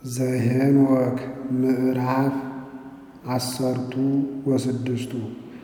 ዘኄንወክ ምዕራፍ አሰርቱ ወስድስቱ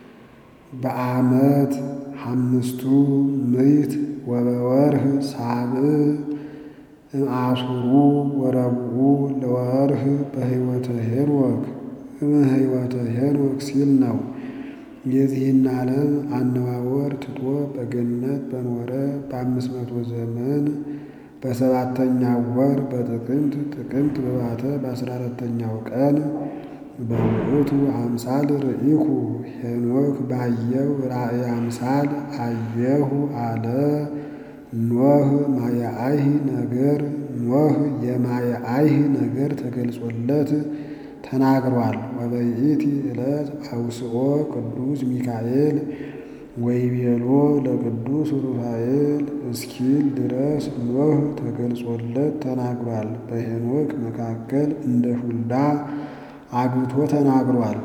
በዓመት ሐምስቱ ምዕት ወበወርህ ሳብዕ እምአሱሩ ወረብዑ ለወርህ በሕይወተ ሄኖክ እምሕይወተ ሄኖክ ሲል ነው። የዚህን ዓለም አነዋወር ትቶ በገነት በኖረ በአምስት መቶ ዘመን በሰባተኛው ወር በጥቅምት ጥቅምት በባተ በአስራ አራተኛው ቀን በውእቱ አምሳል ርኢኩ ሄኖክ ባየው ራእይ አምሳል አየሁ አለ። ኖህ ማየአይህ ነገር ኖህ የማየአይህ ነገር ተገልጾለት ተናግሯል። ወበይእቲ ዕለት አውስኦ ቅዱስ ሚካኤል ወይቤሎ ለቅዱስ ሩፋኤል እስኪል ድረስ ኖህ ተገልጾለት ተናግሯል። በሄኖክ መካከል እንደ ሹልዳ አግብቶ ተናግሯል።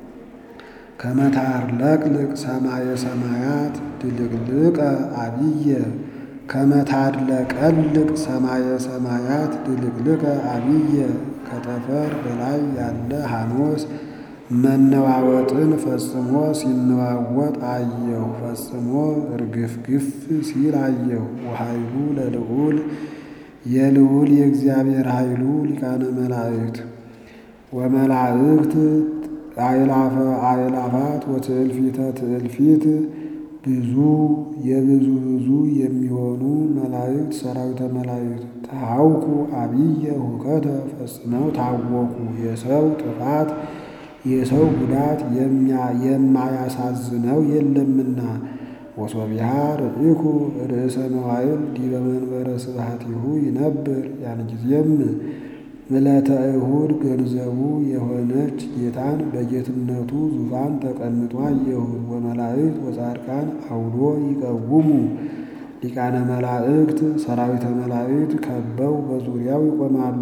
ከመታርለቅልቅ ሰማየ ሰማያት ድልቅልቀ አብየ ከመታድለቀልቅ ሰማየ ሰማያት ድልቅልቀ አብየ ከጠፈር በላይ ያለ ሐኖስ መነዋወጥን ፈጽሞ ሲነዋወጥ አየሁ። ፈጽሞ እርግፍግፍ ሲል አየሁ። ወኃይሉ ለልዑል የልዑል የእግዚአብሔር ኃይሉ ሊቃነ መላእክት ወመላእክት አእላፈ አእላፋት ወትእልፊተ ትእልፊት ብዙ የብዙ ብዙ የሚሆኑ መላእክት ሰራዊተ መላእክት ተሐውኩ አብየ ሁከተ ፈጽመው ታወኩ። የሰው ጥፋት የሰው ጉዳት የማያሳዝነው የለምና። ወሶቢሃ ርኢኩ ርእሰ መዋዕል ዲበ መንበረ ስብሐቲሁ ይነብር። ያን ጊዜም ዕለተ እሁድ ገንዘቡ የሆነች ጌታን በጌትነቱ ዙፋን ተቀምጦ አየሁት። ወመላእክት ወጻድቃን አውዶ ይቀውሙ ሊቃነ መላእክት ሰራዊተ መላእክት ከበው በዙሪያው ይቆማሉ።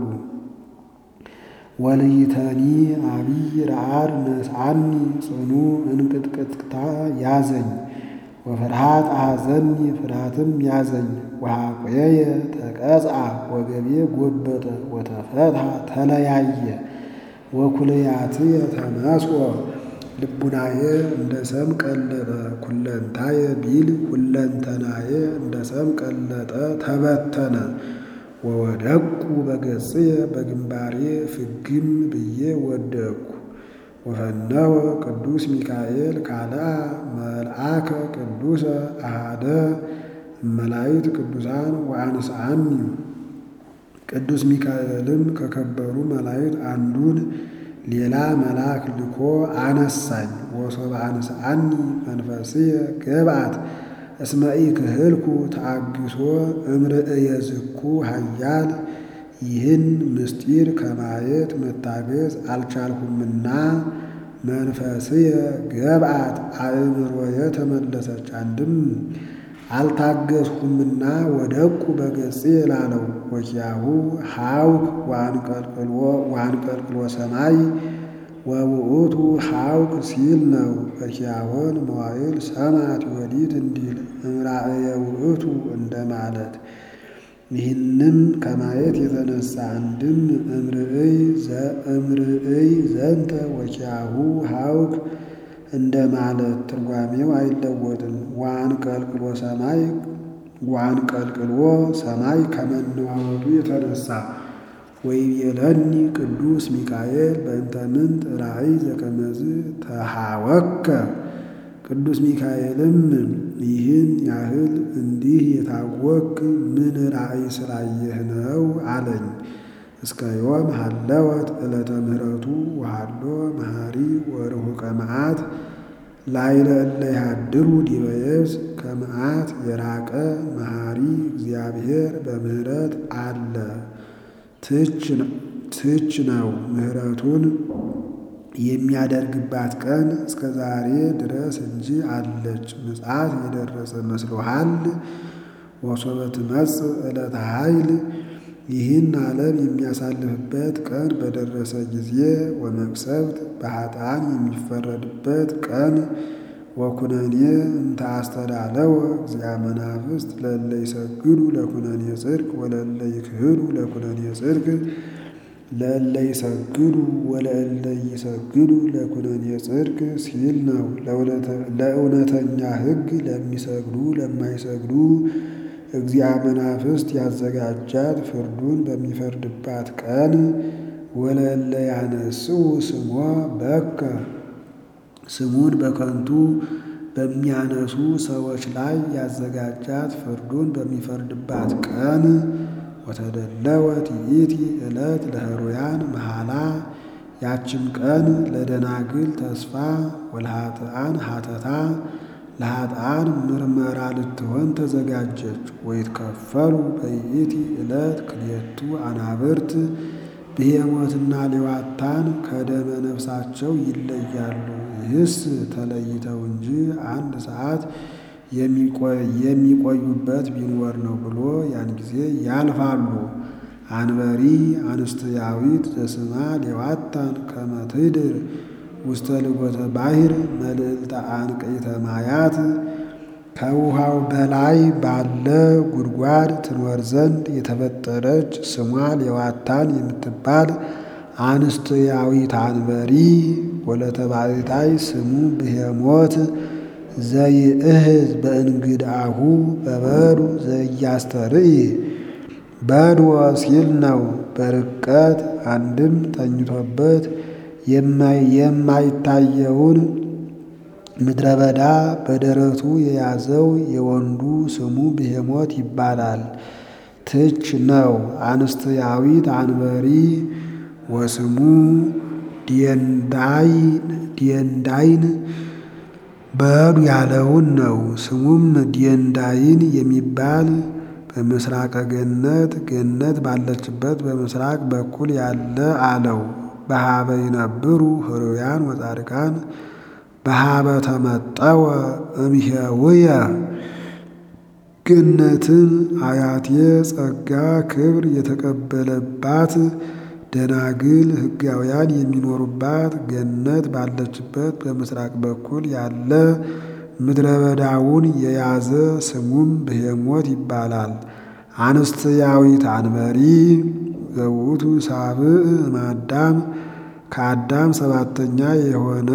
ወልይተኒ አብይ ረዓድ ነስዓኒ ጽኑ እንቅጥቅጥታ ያዘኝ። ወፍርሃት አሐዘኒ ፍርሃትም ያዘኝ። ወሐቆየ ተቀጽአ ወገቤ ጎበጠ ወተፈትሐ ተለያየ። ወኩልያትየ ተመስቆ ልቡናየ እንደ ሰም ቀለጠ። ኩለንታየ ቢል ሁለንተናየ እንደ ሰም ቀለጠ ተበተነ። ወወደቁ በገጽየ በግንባሬ ፍግም ብዬ ወደቅኩ። ወፈነወ ቅዱስ ሚካኤል ካልአ መልአከ ቅዱሰ አሃደ መላእክት ቅዱሳን ወአንስአኒ። ቅዱስ ሚካኤልም ከከበሩ መላእክት አንዱን ሌላ መልአክ ልኮ አነሳኝ። ወሶበ አንስአኒ መንፈስየ ገብአት እስመ ኢክህልኩ ተአግሶ እምርእየ ዝኩ ኃያል ይህን ምስጢር ከማየት መታገዝ አልቻልሁምና መንፈስየ ገብአት አእምሮየ ተመለሰች። አንድም አልታገዝሁምና ወደቁ በገጽ ላለው ወኪያሁ ሐውክ ወአንቀልቅሎ ሰማይ ወውእቱ ሐውክ ሲል ነው። በኪያሆን መዋዕል ሰማት ወዲት እንዲል እምራእየ ውእቱ እንደማለት ይህንም ከማየት የተነሳ አንድም እምርእይ ዘንተ ወኪያሁ ሐውክ እንደማለት ትርጓሜው አይለወጥም። ዋንቀልቅሎ ሰማይ ዋንቀልቅሎ ሰማይ ከመነዋወጡ የተነሳ ወይቤለኒ ቅዱስ ሚካኤል በእንተ ምንት ራእይ ዘከመዝ ተሐወከ ቅዱስ ሚካኤልም ይህን ያህል እንዲህ የታወክ ምን ራእይ ስላየህ ነው አለኝ። እስከ ዮም ሀለወት ዕለተ ምሕረቱ ወሃሎ መሐሪ ወርሁቀ መዓት ላይለ እለ ይሃድሩ ዲበ የብስ ከመዓት የራቀ መሐሪ እግዚአብሔር በምሕረት አለ። ትች ነው ምሕረቱን የሚያደርግባት ቀን እስከ ዛሬ ድረስ እንጂ አለች። ምጽአት የደረሰ መስሎሃል? ወሶበ ትመጽእ ዕለተ ኃይል ይህን ዓለም የሚያሳልፍበት ቀን በደረሰ ጊዜ ወመቅሰፍት በኃጥአን የሚፈረድበት ቀን ወኩነኔ እንተ አስተዳለወ እግዚአ መናፍስት ለእለ ይሰግዱ ለኩነኔ ጽድቅ ወለእለ ይክህዱ ለኩነኔ ጽድቅ ለእለ ይሰግዱ ወለእለ ይሰግዱ ለኩነኔ ጽድቅ ሲል ነው። ለእውነተኛ ሕግ ለሚሰግዱ ለማይሰግዱ እግዚአ መናፍስት ያዘጋጃት ፍርዱን በሚፈርድባት ቀን ወለእለ ያነስኡ ስሞ በከ ስሙን በከንቱ በሚያነሱ ሰዎች ላይ ያዘጋጃት ፍርዱን በሚፈርድባት ቀን ወተደለወት ይእቲ ዕለት ለሕሩያን መሐላ ያችም ቀን ለደናግል ተስፋ ወለኃጥኣን ሀተታ ለኃጥኣን ምርመራ ልትሆን ተዘጋጀች። ወይትከፈሉ በይእቲ ዕለት ክልኤቱ አናብርት ብሄሞትና ሌዋታን ከደመ ነፍሳቸው ይለያሉ። ይህስ ተለይተው እንጂ አንድ ሰዓት የሚቆዩበት ቢኖር ነው ብሎ ያን ጊዜ ያልፋሉ። አንበሪ አንስትያዊት ዘስማ ሌዋታን ከመ ትድር ውስተ ልጎተ ባሕር መልዕልተ አንቅዕተ ማያት ከውሃው በላይ ባለ ጉድጓድ ትኖር ዘንድ የተፈጠረች ስሟ ሌዋታን የምትባል አንስትያዊት አንበሪ ወለተባሕታይ ስሙ ብሄሞት ዘይእህዝ በእንግድአሁ በበዱ ዘያስተርኢ በድወ ሲል ነው። በርቀት አንድም ተኝቶበት የማይታየውን ምድረ በዳ በደረቱ የያዘው የወንዱ ስሙ ብሄሞት ይባላል። ትች ነው። አንስትያዊት አንበሪ ወስሙ ዲየንዳይን በዱ ያለውን ነው። ስሙም ዲየንዳይን የሚባል በምስራቀ ገነት ገነት ባለችበት በምስራቅ በኩል ያለ አለው። በሀበ ይነብሩ ሕሩያን ወጻድቃን በሀበ ተመጠወ እምሄውየ ገነትን አያቴ ጸጋ ክብር የተቀበለባት ደናግል ሕጋውያን የሚኖሩባት ገነት ባለችበት በምስራቅ በኩል ያለ ምድረ በዳውን የያዘ ስሙም ብሄሞት ይባላል። አንስትያዊት አንበሪ ዘውቱ ሳብዕ እምአዳም ከአዳም ሰባተኛ የሆነ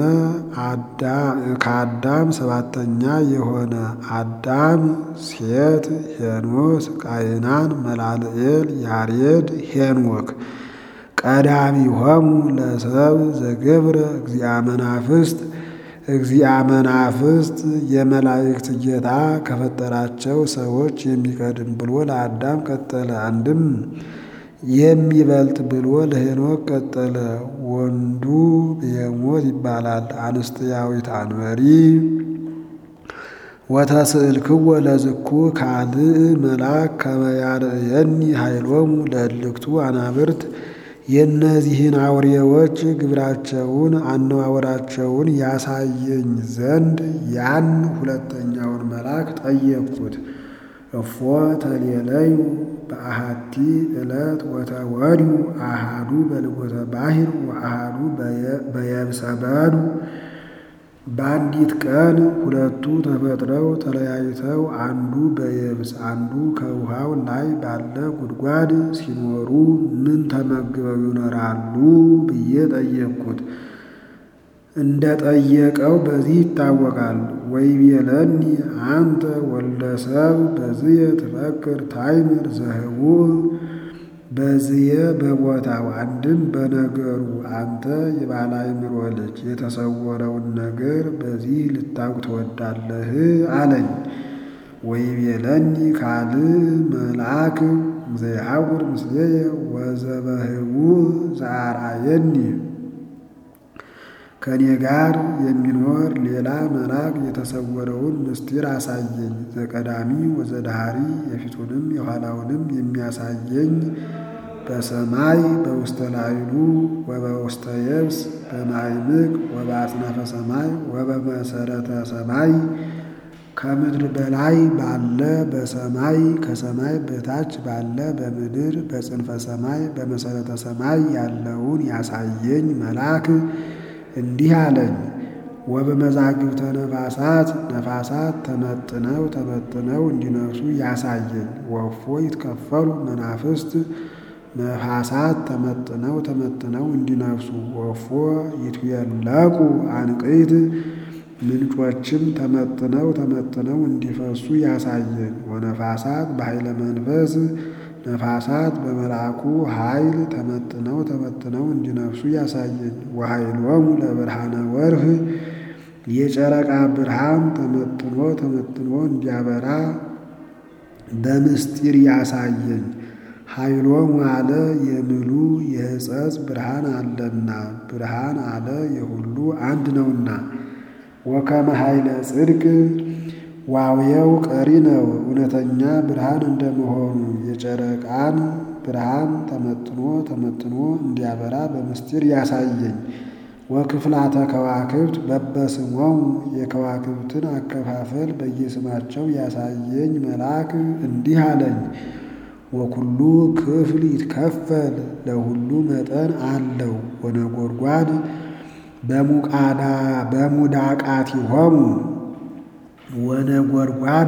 ከአዳም ሰባተኛ የሆነ አዳም፣ ሴት፣ ሄኖስ፣ ቃይናን፣ መላልኤል፣ ያሬድ፣ ሄኖክ ቀዳሚሆሙ ለሰብ ዘገብረ እግዚአ መናፍስት እግዚአ መናፍስት የመላእክት ጌታ ከፈጠራቸው ሰዎች የሚቀድም ብሎ ለአዳም ቀጠለ። አንድም የሚበልጥ ብሎ ለሄኖክ ቀጠለ። ወንዱ ብሄሞት ይባላል። አንስትያዊት አንበሪ ወተስእልክዎ ለዝኩ ካልእ መልአክ ከመ ያርእየኒ ኃይሎሙ ለእልክቱ አናብርት የእነዚህን አውሬዎች ግብራቸውን አነዋወራቸውን ያሳየኝ ዘንድ ያን ሁለተኛውን መልአክ ጠየቅኩት። እፎ ተሌለዩ በአሃቲ ዕለት ወተወዲዩ አሃዱ በልጎተ ባሕር ወአሃዱ በየብሰ በዱ በአንዲት ቀን ሁለቱ ተፈጥረው ተለያይተው አንዱ በየብስ አንዱ ከውሃው ላይ ባለ ጉድጓድ ሲኖሩ ምን ተመግበው ይኖራሉ ብዬ ጠየቅኩት። እንደ ጠየቀው በዚህ ይታወቃል። ወይቤለኒ አንተ ወልደ ሰብ በዝየ ትፈክር ታይምር ዘህቡዕ በዝየ በቦታው አንድም በነገሩ አንተ የባለ አእምሮ ልጅ የተሰወረውን ነገር በዚህ ልታውቅ ትወዳለህ አለኝ። ወይቤለኒ ካልእ መልአክ ዘይሐውር ምስሌየ ወዘበህቡዕ ዘአርአየኒ ከእኔ ጋር የሚኖር ሌላ መልአክ የተሰወረውን ምስጢር አሳየኝ። ዘቀዳሚ ወዘዳሃሪ የፊቱንም የኋላውንም የሚያሳየኝ በሰማይ በውስተ ላዕሉ ወበውስተ የብስ በማዕምቅ ወበአጽናፈ ሰማይ ወበመሰረተ ሰማይ ከምድር በላይ ባለ በሰማይ ከሰማይ በታች ባለ በምድር በጽንፈ ሰማይ በመሰረተ ሰማይ ያለውን ያሳየኝ መልአክ እንዲህ አለኝ። ወበመዛግብተ ነፋሳት ነፋሳት ተመጥነው ተመጥነው እንዲነሱ ያሳየኝ። ወፎ ይትከፈሉ መናፍስት ነፋሳት ተመጥነው ተመጥነው እንዲነፍሱ ወፎ ይትየለቁ አንቅይት ምንጮችም ተመጥነው ተመጥነው እንዲፈሱ ያሳየኝ። ወነፋሳት በኃይለ መንፈስ ነፋሳት በመልአኩ ኃይል ተመጥነው ተመጥነው እንዲነፍሱ ያሳየኝ። ወኃይሎሙ ለብርሃነ ወርህ የጨረቃ ብርሃን ተመጥኖ ተመጥኖ እንዲያበራ በምስጢር ያሳየኝ። ኃይሎሙ አለ የምሉ የሕጸጽ ብርሃን አለና ብርሃን አለ የሁሉ አንድ ነውና። ወከመ ኃይለ ጽድቅ ዋውየው ቀሪ ነው እውነተኛ ብርሃን እንደመሆኑ የጨረቃን ብርሃን ተመጥኖ ተመጥኖ እንዲያበራ በምስጢር ያሳየኝ። ወክፍላተ ከዋክብት በበስሞሙ የከዋክብትን አከፋፈል በየስማቸው ያሳየኝ መልአክ እንዲህ አለኝ። ወኩሉ ክፍል ይትከፈል ለሁሉ መጠን አለው። ወነጎድጓድ በሙቃዳ በሙዳቃቲሆሙ ወነጎድጓድ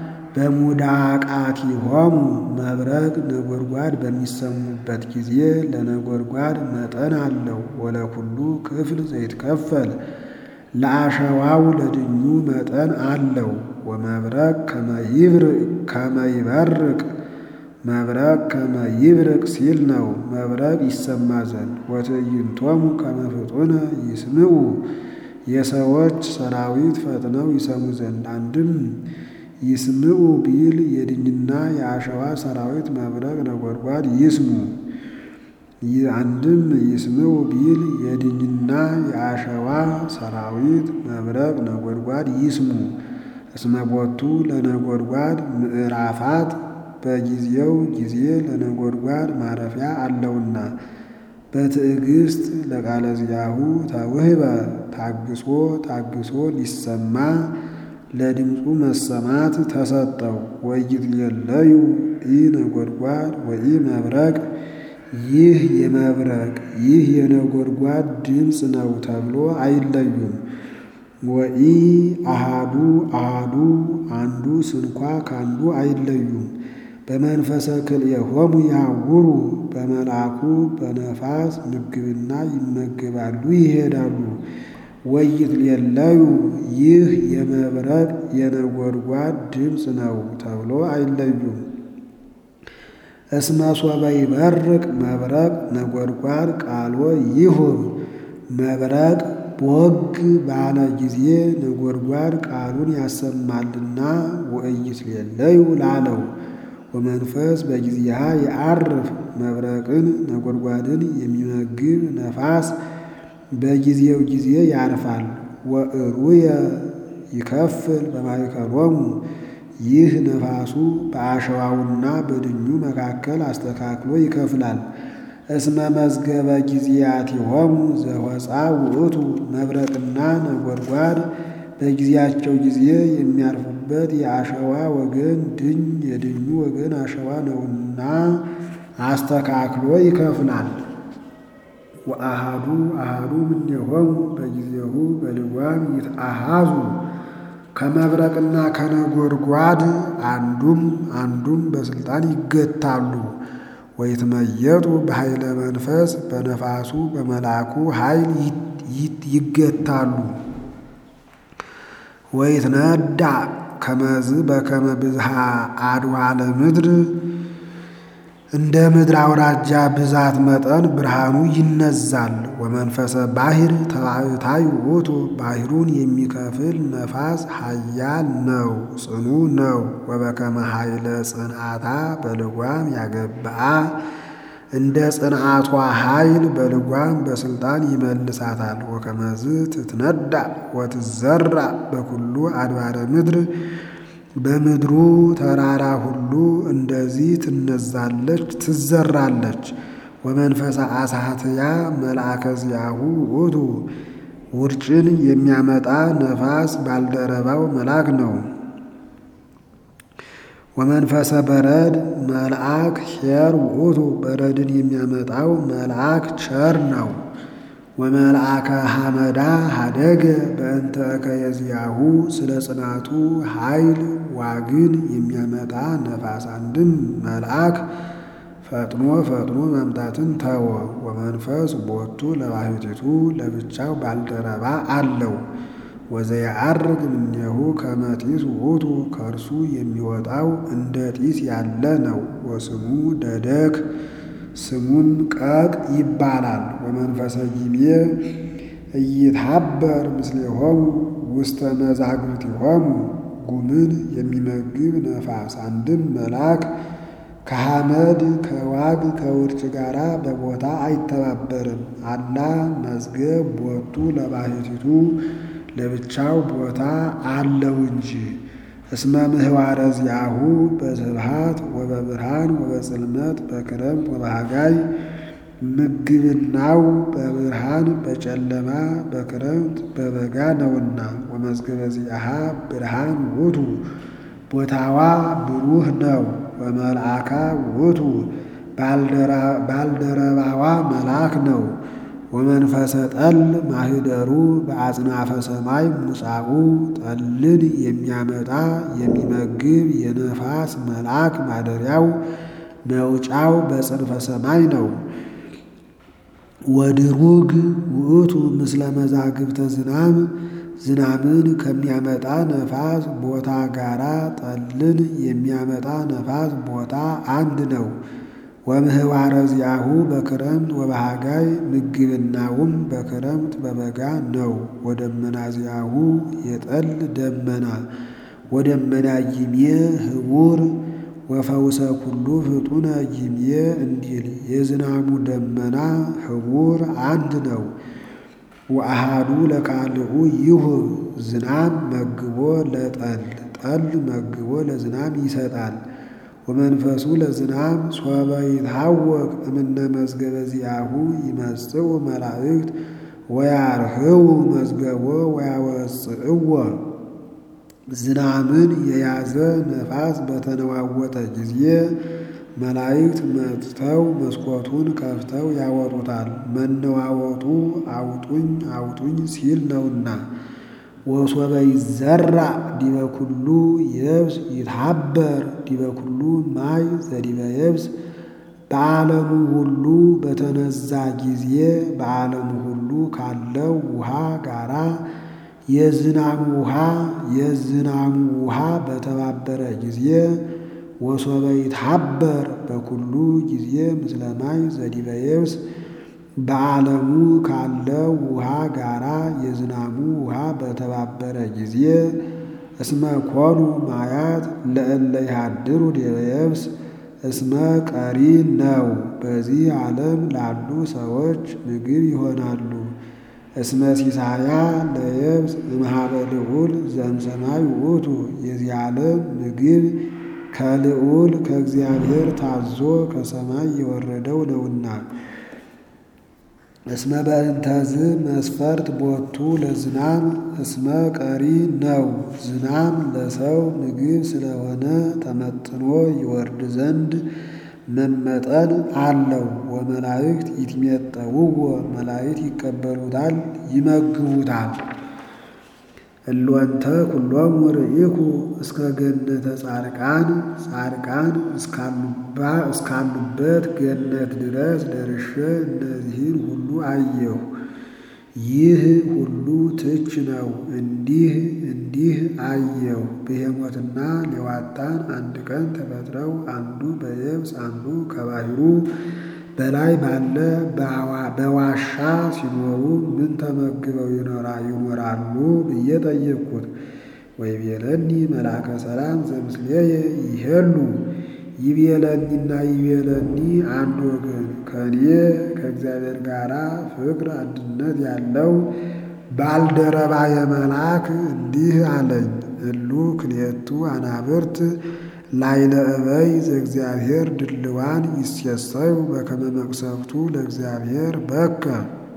በሙዳቃቲሆሙ መብረቅ ነጎድጓድ በሚሰሙበት ጊዜ ለነጎድጓድ መጠን አለው። ወለኩሉ ክፍል ዘይትከፈል ለአሸዋው ለድኙ መጠን አለው። ወመብረቅ ከመይበርቅ መብረቅ ከመይብርቅ ሲል ነው መብረቅ ይሰማ ዘንድ። ወትዕይንቶሙ ከመፍጡነ ይስምዑ የሰዎች ሰራዊት ፈጥነው ይሰሙ ዘንድ። አንድም ይስምዑ ቢል የድኝና የአሸዋ ሰራዊት መብረቅ ነጎድጓድ ይስሙ። አንድም ይስምዑ ቢል የድኝና የአሸዋ ሰራዊት መብረቅ ነጎድጓድ ይስሙ። እስመ ቦቱ ለነጎድጓድ ምዕራፋት በጊዜው ጊዜ ለነጎድጓድ ማረፊያ አለውና። በትዕግስት ለቃለ ዚአሁ ተውህበ ታግሶ ታግሶ ሊሰማ ለድምፁ መሰማት ተሰጠው። ወይትሌለዩ ኢ ነጎድጓድ ወኢ መብረቅ ይህ የመብረቅ ይህ የነጎድጓድ ድምፅ ነው ተብሎ አይለዩም። ወኢ አሃዱ አሃዱ አንዱ ስንኳ ካንዱ አይለዩም። በመንፈሰ ክልኤሆሙ ያውሩ በመልአኩ በነፋስ ምግብና ይመገባሉ ይሄዳሉ። ወይትሌለዩ ይህ የመብረቅ የነጎድጓድ ድምፅ ነው ተብሎ አይለዩም። እስመ ሶበ ይበርቅ መብረቅ ነጎድጓድ ቃሎ ይሁብ መብረቅ ቦግ ባለ ጊዜ ነጎድጓድ ቃሉን ያሰማልና ወኢይትሌለዩ ላለው ወመንፈስ በጊዜሃ የዐርፍ መብረቅን ነጎድጓድን የሚመግብ ነፋስ በጊዜው ጊዜ ያርፋል። ወእሩየ ይከፍል በማእከሎሙ ይህ ነፋሱ በአሸዋውና በድኙ መካከል አስተካክሎ ይከፍላል። እስመ መዝገበ ጊዜያቲሆሙ ዘወፃ ውእቱ መብረቅና ነጎድጓድ በጊዜያቸው ጊዜ የሚያርፉበት የአሸዋ ወገን ድኝ የድኙ ወገን አሸዋ ነውና አስተካክሎ ይከፍላል። ወአሃዱ አሃዱ እምኔሆሙ በጊዜሁ በልጓም ይትአሃዙ ከመብረቅና ከነጎድጓድ አንዱም አንዱም በስልጣን ይገታሉ። ወይትመየጡ በኃይለ መንፈስ በነፋሱ በመልአኩ ኃይል ይገታሉ። ወይትነዳ ከመዝ በከመ ብዝሃ አድዋለ ምድር እንደ ምድር አውራጃ ብዛት መጠን ብርሃኑ ይነዛል። ወመንፈሰ ባሕር ተባዕታይ ውእቱ ባሕሩን የሚከፍል ነፋስ ኃያል ነው ጽኑ ነው። ወበከመ ኃይለ ጽንዓታ በልጓም ያገብአ እንደ ጽንዓቷ ኃይል በልጓም በስልጣን ይመልሳታል። ወከመዝ ትትነዳ ወትዘራ በኩሉ አድባረ ምድር በምድሩ ተራራ ሁሉ እንደዚህ ትነዛለች ትዘራለች። ወመንፈሰ አሳትያ መልአከ ዚአሁ ውእቱ ውርጭን የሚያመጣ ነፋስ ባልደረባው መልአክ ነው። ወመንፈሰ በረድ መልአክ ኄር ውእቱ በረድን የሚያመጣው መልአክ ቸር ነው። ወመልአከ ሐመዳ ሀደገ በእንተ እከየዚያሁ ስለ ጽናቱ ኃይል ዋግን የሚያመጣ ነፋስ አንድም መልአክ ፈጥኖ ፈጥኖ መምጣትን ተወ። ወመንፈስ ቦቱ ለባሕቲቱ ለብቻው ባልደረባ አለው። ወዘየዐርግ እምኔሁ ከመ ጢስ ውእቱ ከእርሱ የሚወጣው እንደ ጢስ ያለ ነው። ወስሙ ደደክ ስሙም ቀቅ ይባላል። ወመንፈሰ ጊሜ ኢይትሐበር ምስሌሆሙ ውስተ መዛግብቲሆሙ ጉምን የሚመግብ ነፋስ አንድም መልአክ ከሐመድ ከዋግ ከውርጭ ጋር በቦታ አይተባበርም። አላ መዝገብ ቦቱ ለባሕቲቱ ለብቻው ቦታ አለው እንጂ። እስመ ምህዋረ ዚአሁ በስብሐት ወበብርሃን ወበጽልመት በክረምት ወበሃጋይ ምግብናው በብርሃን በጨለማ በክረምት በበጋ ነውና። ወመዝገበ ዚአሃ ብርሃን ውእቱ ቦታዋ ብሩህ ነው። ወመልአካ ውእቱ ባልደረባዋ መልአክ ነው። ወመንፈሰ ጠል ማህደሩ በአጽናፈ ሰማይ ሙጻኡ ጠልን የሚያመጣ የሚመግብ የነፋስ መልአክ ማደሪያው መውጫው በጽንፈ ሰማይ ነው። ወድሩግ ውእቱ ምስለ መዛግብተ ዝናም ዝናምን ከሚያመጣ ነፋስ ቦታ ጋራ ጠልን የሚያመጣ ነፋስ ቦታ አንድ ነው። ወምህዋረ ዚአሁ በክረምት ወበሃጋይ ምግብናውም በክረምት በበጋ ነው። ወደመና ዚአሁ የጠል ደመና ወደመና ጊሜ ህቡር ወፈውሰ ኩሉ ፍጡነ ጊሜ እንዲል የዝናሙ ደመና ህቡር አንድ ነው። ወአሃዱ ለካልኡ ይሁብ ዝናም መግቦ ለጠል ጠል መግቦ ለዝናም ይሰጣል። ወመንፈሱ ለዝናም ሶበ ይትሐወክ እምነ መዝገበ ዚአሁ ይመጽኡ መላእክት ወያርህው መዝገቦ ወያወፅእዎ ዝናምን የያዘ ነፋስ በተነዋወጠ ጊዜ መላእክት መጥተው መስኮቱን ከፍተው ያወጡታል። መነዋወጡ አውጡኝ አውጡኝ ሲል ነውና። ወሶበ ይዘራ ዲበ ኩሉ የብስ ይትሐበር ዲበ ኩሉ ማይ ዘዲበ የብስ በዓለሙ ሁሉ በተነዛ ጊዜ በዓለሙ ሁሉ ካለው ውሃ ጋራ የዝናሙ ውሃ የዝናሙ ውሃ በተባበረ ጊዜ ወሶበ ይትሐበር በኩሉ ጊዜ ምስለ ማይ ዘዲበ የብስ በዓለሙ ካለው ውሃ ጋራ የዝናሙ ውሃ በተባበረ ጊዜ እስመ ኮኑ ማያት ለእለ ይሃድሩ ዲበ የብስ እስመ ቀሪ ነው። በዚህ ዓለም ላሉ ሰዎች ምግብ ይሆናሉ። እስመ ሲሳያ ለየብስ እምኀበ ልዑል ዘእምሰማይ ውእቱ የዚህ ዓለም ምግብ ከልዑል ከእግዚአብሔር ታዞ ከሰማይ የወረደው ነውና። እስመ በእንተዝ መስፈርት ቦቱ ለዝናም እስመ ቀሪ ነው። ዝናም ለሰው ምግብ ስለሆነ ተመጥኖ ይወርድ ዘንድ መመጠን አለው። ወመላእክት ይትሜጠውዎ መላእክት ይቀበሉታል ይመግቡታል። እሎንተ ኩሎሙ ርኢኩ እስከ ገነተ ጻድቃን ጻድቃን እስካሉበት ገነት ድረስ ደርሼ እነዚህን ሁሉ አየሁ። ይህ ሁሉ ትች ነው። እንዲህ እንዲህ አየሁ። ብሄሞትና ሌዋታን አንድ ቀን ተፈጥረው አንዱ በየብስ አንዱ ከባሕሩ በላይ ባለ በዋሻ ሲኖሩ ምን ተመግበው ይኖራሉ ብዬ ጠየቅኩት። ወይቤለኒ መልአከ ሰላም ዘምስሌየ ይሄሉ ይቤለኒና ይቤለኒ አንድ ወገን ከእኔ ከእግዚአብሔር ጋር ፍቅር አንድነት ያለው ባልደረባ የመልአክ እንዲህ አለኝ። እሉ ክልኤቱ አናብርት ላይለ እበይ ዘእግዚአብሔር ድልዋን ይሴሰዩ በከመ መቅሰፍቱ ለእግዚአብሔር በከ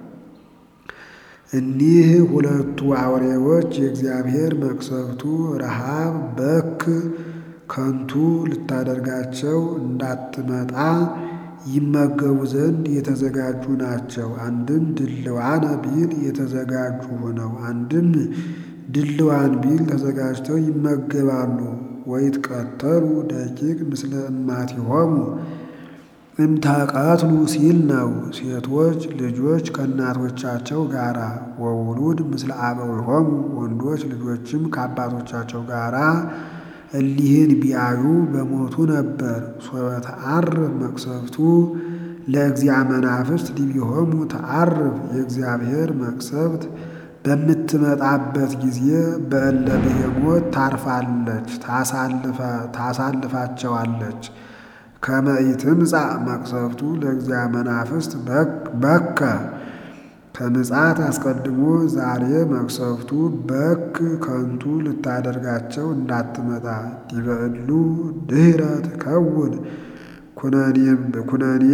እኒህ ሁለቱ አውሬዎች የእግዚአብሔር መቅሰፍቱ ረሃብ በክ ከንቱ ልታደርጋቸው እንዳትመጣ ይመገቡ ዘንድ የተዘጋጁ ናቸው። አንድም ድልዋነ ቢል የተዘጋጁ ሆነው፣ አንድም ድልዋን ቢል ተዘጋጅተው ይመገባሉ። ወይትቀተሉ ደቂቅ ምስለ እማቲሆሙ እምተቀትሉ ሲል ነው። ሴቶች ልጆች ከእናቶቻቸው ጋራ ወውሉድ ምስለ አበዊሆሙ ወንዶች ልጆችም ከአባቶቻቸው ጋራ እሊህን ቢያዩ በሞቱ ነበር። ሶበ ተዐርፍ መቅሰፍቱ ለእግዚአ መናፍስት ዲቢሆሙ ተዐርፍ የእግዚአብሔር መቅሰፍት በምትመጣበት ጊዜ በእለ ብሄሞት ታርፋለች፣ ታሳልፋቸዋለች። ከመ ኢትምጻእ መቅሰፍቱ ለእግዚአ መናፍስት በከ ከምጽአት አስቀድሞ ዛሬ መቅሰፍቱ በክ ከንቱ ልታደርጋቸው እንዳትመጣ ዲበ እሉ ድኅረ ትከውን ኩነኔ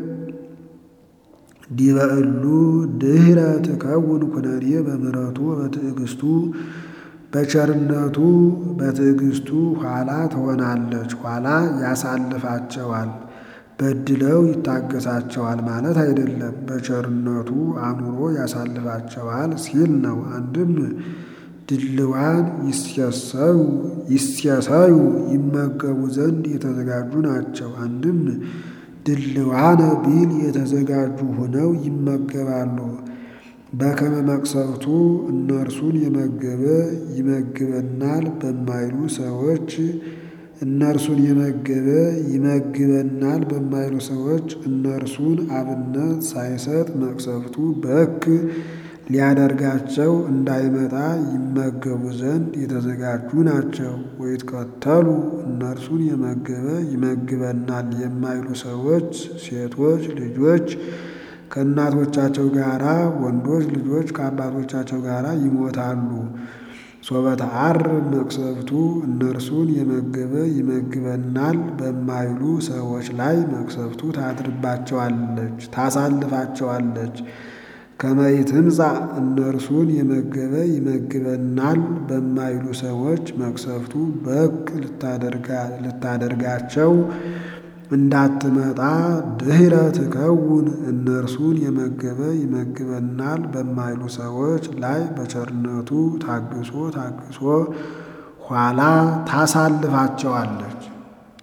ዲበ እሉ ድኅረ ትከውን ኩነኔ በምሕረቱ በትዕግስቱ በቸርነቱ በትዕግስቱ ኋላ ትሆናለች። ኋላ ያሳልፋቸዋል። በድለው ይታገሳቸዋል ማለት አይደለም። በቸርነቱ አኑሮ ያሳልፋቸዋል ሲል ነው። አንድም ድልዋን ይስየሰዩ ይስየሰዩ ይመገቡ ዘንድ የተዘጋጁ ናቸው። አንድም ድልዋነ ቢል የተዘጋጁ ሆነው ይመገባሉ። በከመ መቅሰፍቱ እነርሱን የመገበ ይመግበናል በማይሉ ሰዎች እነርሱን የመገበ ይመግበናል በማይሉ ሰዎች እነርሱን አብነት ሳይሰጥ መቅሰፍቱ በክ ሊያደርጋቸው እንዳይመጣ ይመገቡ ዘንድ የተዘጋጁ ናቸው። ወይትከተሉ እነርሱን የመገበ ይመግበናል የማይሉ ሰዎች ሴቶች ልጆች ከእናቶቻቸው ጋራ ወንዶች ልጆች ከአባቶቻቸው ጋር ይሞታሉ። ሶበ ተዐርፍ መቅሰፍቱ እነርሱን የመገበ ይመግበናል በማይሉ ሰዎች ላይ መቅሰፍቱ ታድርባቸዋለች፣ ታሳልፋቸዋለች። ከመ ኢትምጻእ እነርሱን የመገበ ይመግበናል በማይሉ ሰዎች መቅሰፍቱ በክ ልታደርጋቸው እንዳትመጣ ድኅረ ትከውን እነርሱን የመገበ ይመግበናል በማይሉ ሰዎች ላይ በቸርነቱ ታግሶ ታግሶ ኋላ ታሳልፋቸዋለች።